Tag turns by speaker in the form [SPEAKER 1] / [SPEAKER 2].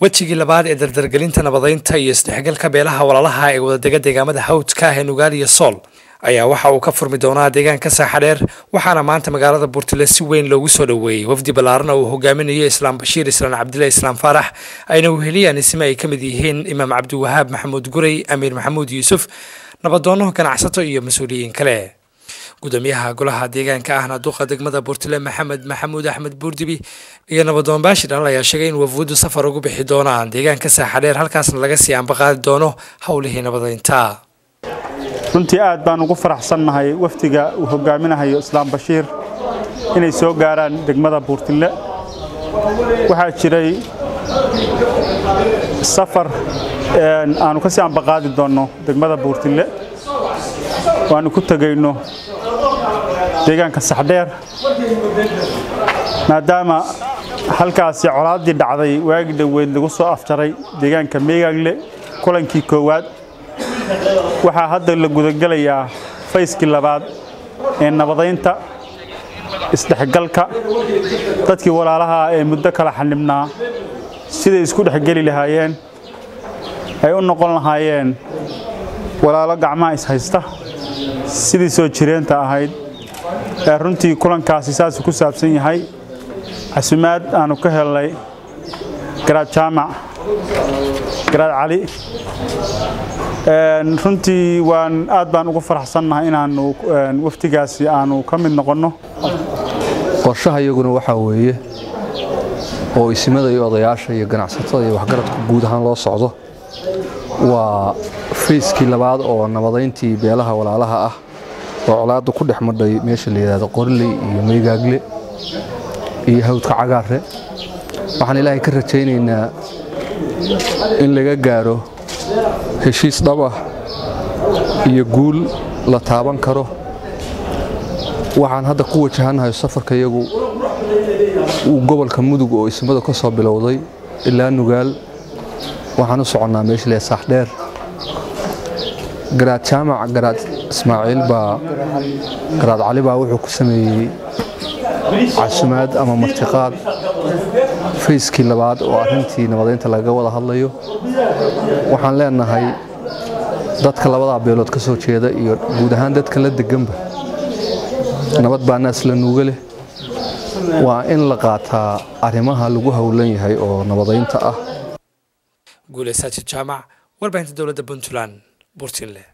[SPEAKER 1] wejigii labaad ee dardargelinta nabadeynta iyo isdhexgalka beelaha walaalaha ee wadadega deegaamada hawdka ah ee nugaal iyo sool ayaa waxa uu ka furmi doonaa deegaanka saaxadheer waxaana maanta magaalada buurtile si weyn loogu soo dhoweeyey wafdi ballaarana uu hogaaminayo islaam bashiir islaan cabdilla islaam faarax ayna weheliyaan isme ay ka mid yihiin imaam cabdiwahaab maxamuud gurey amiir maxamuud yuusuf nabadoono ganacsato iyo mas-uuliyiin kale gudoomiyaha golaha deegaanka ahna duqa degmada buurtile maxamed maxamuud axmed buurdibi iyo nabadoon baashi dhalal ayaa sheegay in wafuuddu safar ugu bixi doonaan deegaanka saaxadheer halkaasna laga sii ambaqaadi doono howlihii nabadeynta
[SPEAKER 2] runtii aad baan ugu faraxsannahay wafdiga uu hogaaminahayo islaam bashiir inay soo gaaraan degmada buurtille waxaa jiray safar aanu ka sii ambaqaadi doonno degmada buurtille waanu ku tegayno deegaanka saxdheer maadaama halkaasi colaaddii dhacday waagi dhoweyd lagu soo afjaray deegaanka meegaagle kulankii koowaad waxaa hadda la gudagelayaa fayskii labaad ee nabadaynta isdhexgalka dadkii walaalaha ee muddo kala xanibnaa siday isku dhexgeli lahaayeen ay u noqon lahaayeen walaalo gacmaha ishaysta sidii soo jireenta ahayd ee runtii kulankaasi saasuu ku saabsan yahay casumaad aanu ka helnay garaad jaamac garaad cali runtii waan aad baan ugu faraxsannahay inaanu wafdigaasi aanu ka mid noqonno
[SPEAKER 3] qorshaha iyaguna waxaa weeye oo isimada iyo odayaasha iyo ganacsatada iyo waxgaradka guud ahaan loo socdo waa fayskii labaad oo nabadayntii beelaha walaalaha ah oo colaadda ku dhex madhay meesha la yidhahdo qoriley iyo meygaagle iyo hawdka cagaare waxaan ilaahay ka rajaynaynaa in laga gaaro heshiis dhab ah iyo guul la taaban karo waxaan hadda ku wajahannahay safarka iyagu uu gobolka mudug oo ismada ka soo bilowday ilaa nugaal waxaan u soconnaa meesha le saaxdheer garaad jaamac garaad ismaaciil baa garaad cali baa wuxuu ku sameeyey casumaad ama martiqaad fayskii labaad oo arrintii nabadeynta lagaga wada hadlayo waxaan leenahay dadka labadaa beelood ka soo jeeda iyo guud ahaan dadka la deganba nabad baa naas la nuuga leh waa in la qaataa arrimaha lagu howlan yahay oo nabadeynta ah
[SPEAKER 1] guuleysaaji jaamac warbaahinta dowladda puntland burtinle